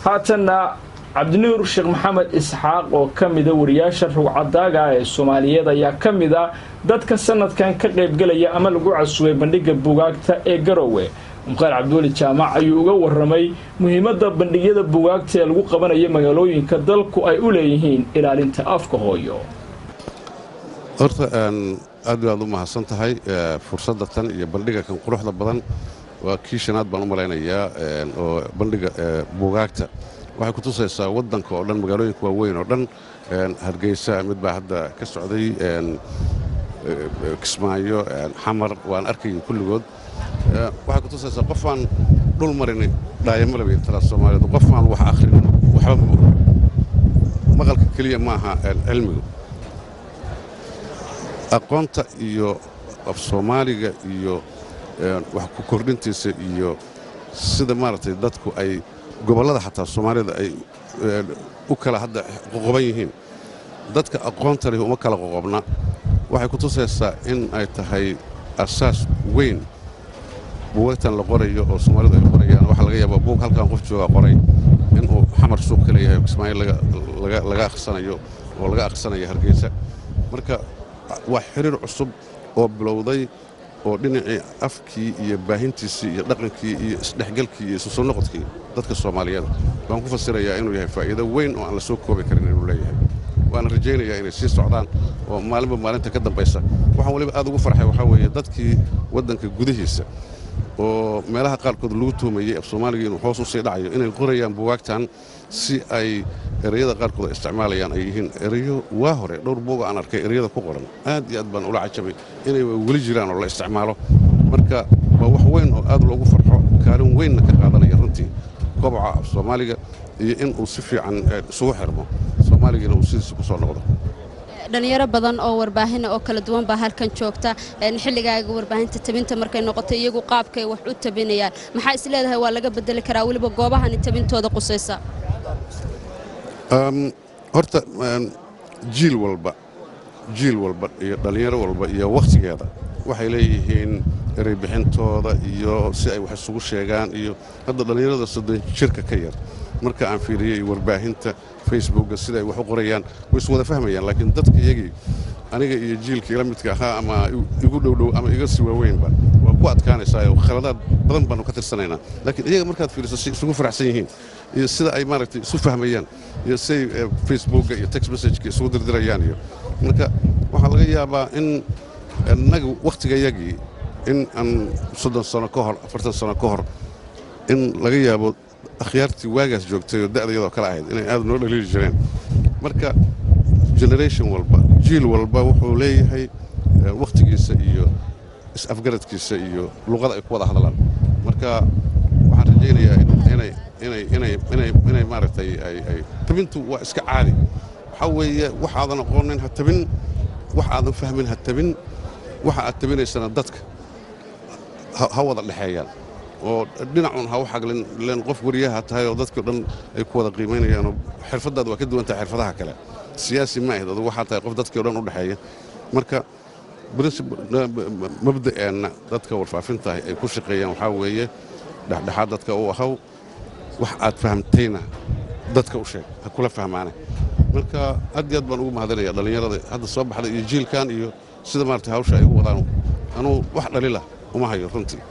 haatanna cabdinuur sheekh maxamed isxaaq oo ka mida wariyaasha rugcadaaga ee soomaaliyeed ayaa ka mid a dadka sanadkan ka qaybgelaya ama lagu casuubay bandhigga bugaagta ee garowe mukhtaar cabdiweli jaamac ayuu uga waramay muhiimadda bandhigyada bugaagta ee lagu qabanayo magaalooyinka dalku ay u leeyihiin ilaalinta afka hooyo horta aad baad u mahadsan tahay fursadda tan iyo bandhiga kan quruxda badan waa kii shanaad baan u malaynayaa oo bandhiga bugaagta waxay ku tusaysaa waddanka oo dhan magaalooyinka waaweyn oo dhan hargeysa mid baa hadda ka socday kismaayo xamar waan arkayay kulligood waxay ku tusaysaa qofaan dhul marini dhaayamalabayn talaa soomaaliyeed qofaan wax akhrinin waxba ma ogo maqalka keliya maaha cilmigu aqoonta iyo af soomaaliga iyo wax ku kordhintiisa iyo sida maaragtay dadku ay gobollada xataa soomaalida ay u kala hadda qoqoban yihiin dadka aqoonta leh uma kala qoqobna waxay ku tusaysaa in ay tahay asaas weyn buugagtan la qorayo oo soomaalidu ay qorayaan waxaa laga yaabaa buug halkan qof jooga qoray inuu xamar suuq ka leeyahay kismaayo laga akhrisanayo oo laga akhrisanayo hargeysa marka waa xiriir cusub oo bilowday oo dhinacii afkii iyo baahintiisii iyo dhaqankii iyo isdhexgalkii iyo isu soo noqodkii dadka soomaaliyeed waan ku fasirayaa inuu yahay faa'iido weyn oo aan la soo koobi karin inuu leeyahay waana rajaynayaa inay sii socdaan oo maalinba maalinta ka dambaysa waxaan weliba aad ugu farxay waxaa weeye dadkii waddanka gudihiisa oo meelaha qaarkood lagu tuumayey af soomaaliga inuu hoos u sii dhacayo inay qorayaan buwaagtan si ay ereyada qaarkood ay isticmaalayaan ay yihiin ereyo waa hore dhowr buuga aan arkay ereyada ku qoran aad iyo aad baan ula cajabay inay weli jiraan oo la isticmaalo marka waa wax weyn oo aad loogu farxo kaalin weynna ka qaadanaya runtii koboca af soomaaliga iyo in uu si fiican isugu xirmo soomaaligana uu sidiisa ku soo noqdo dhalinyaro badan oo warbaahina oo kala duwan baa halkan joogta xilligaaga warbaahinta tabinta markay noqoto iyagu qaabkay wax u tabinayaan maxaa is leedahay waa laga bedeli karaa weliba goobahani tabintooda qusaysa horta jiil walba jiil walba iyo dhallinyaro walba iyo wakhtigeeda waxay leeyihiin ereybixintooda iyo si ay wax isugu sheegaan iyo hadda dhallinyarada soddon jirka ka yar marka aan fiiriyey warbaahinta facebookga sida ay wax u qorayaan way is wada fahmayaan laakiin dadka iyagii aniga iyo jiilka ila midka ahaa ama igu dhowdhow ama iga sii waaweynba waa ku adkaanaysaa oo khaladaad badan baanu ka tirsanaynaa laakiin iyaga markaad fiiriso si isugu faraxsan yihiin iyo sida ay maaragtay isu fahmayaan iyo siday facebookga iyo text messageka isugu dirdirayaan iyo marka waxaa laga yaabaa in innaga wakhtigayagii in aan soddon sano ka hor afartan sano ka hor in laga yaabo akhyaartii waagaas joogtay oo da'da iyadoo kale ahayd inay aad noo dhaliili jireen marka generation walba jiil walba wuxuu leeyahay wakhtigiisa iyo is-afgaradkiisa iyo luqada ay ku wada hadlaan marka waxaan rajaynayaa inay inay inay inay inay maaragtay ay ay tabintu waa iska caadi waxaa weeye wax aadan aqoonin ha tabin wax aadan fahmin ha tabin waxa aad tabinaysana dadka ha wada dhexeeyaan oo dhinacun ha u xaglin len qof wariyaha tahay oo dadkii o dhan ay ku wada qiimaynayaanoo xirfaddaada waa ka duwan tahay xirfadaha kale siyaasi ma ahid adugu waxaa tahay qof dadkii o dhan u dhexeeya marka mabda'eenna dadka warfaafintahay ay ku shaqeeyaan waxaa weeye dhexdhexaad dadka u ahaw wax aad fahamtayna dadka u sheeg ha kula fahmaane marka aad iyo aad baan ugu mahadinaya dhallinyarada hadda soo baxday iyo jiilkan iyo sida maarata hawsha ay u wadaan anuu wax dhalilah uma hayo runtii